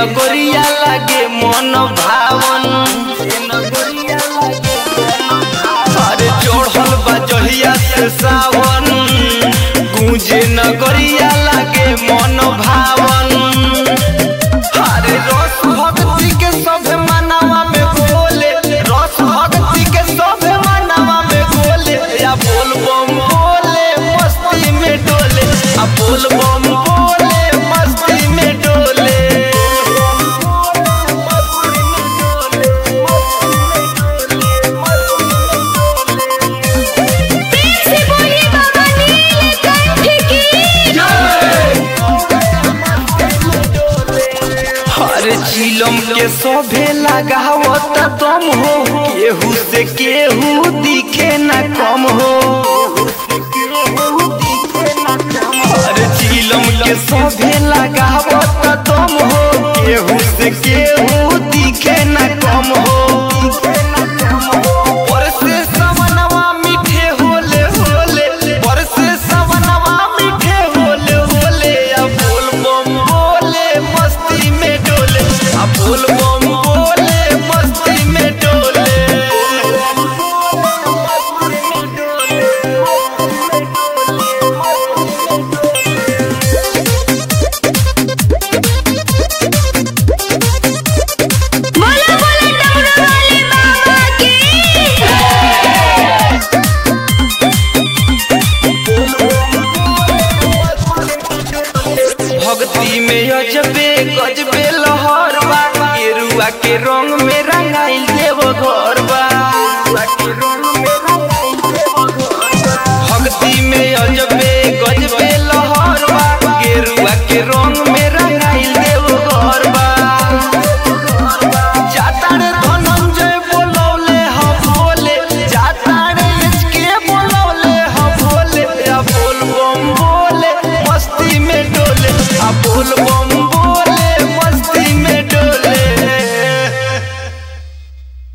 नगरिया लागे मन भावन ए नगरिया लागे मन भावन। अरे चढ़ल बा जहिया से सावन गूंजे नगरिया लागे मन भावन अरे रस भक्ति के सभे मनावा में बोले रस भक्ति के सभे मनावा में बोले या बोल बम बोले मस्ती में डोले आ बोल बम बोले मस्ती में डोले प्रेम से बोलिए बाबा नीलकंठ की हर चिलम के सभे लगावत दम हो केहू से केहू दिखे न कम हो हर चिलम के सभे लगावत दम हो केहू से केहू दिखे न कम हो बरसे सवनवा मीठे होले होले बरसे सवनवा मीठे होले होले आ बोल बम बोले मस्ती में डोले आ बोल बम बोले मस्ती में डोले बोला बोला डमरू वाले बाबा की भक्ति में अजबे गजबे लहर बा गेरुआ के रंग में रंगाइल देव घर बा